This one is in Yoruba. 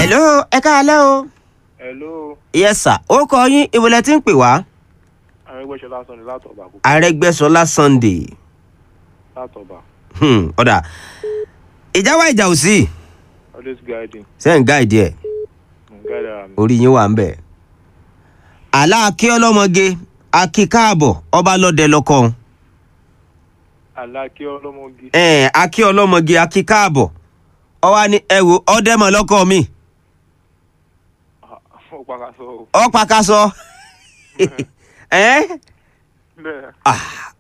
hello ẹ káalẹ́ o. hello yes sir ó kọ yín ìbúlẹ̀ tí ń pè wá. arẹgbẹsọlá sọ ni látọba àkókò arẹgbẹsọlá sunday látọba Hmm, ọ̀dà ìjà wa ìjà ò sí always guiding sẹ́yìn gáàdì ẹ̀ guide ara mi. orí yín wà ń bẹ̀. àlá akí ọlọ́mọge akí káàbọ̀ ọba lọ́dẹ lọ́kọ́ alákí ọlọmọge ẹ̀ akí ọlọ́mọge akí káàbọ̀ ọwá ní ẹ wo ọdẹ́mọ̀ lọ́kọ́ mi ó pàkàṣọ o ọ pàkàṣọ ẹ̀ bẹ́ẹ̀ ah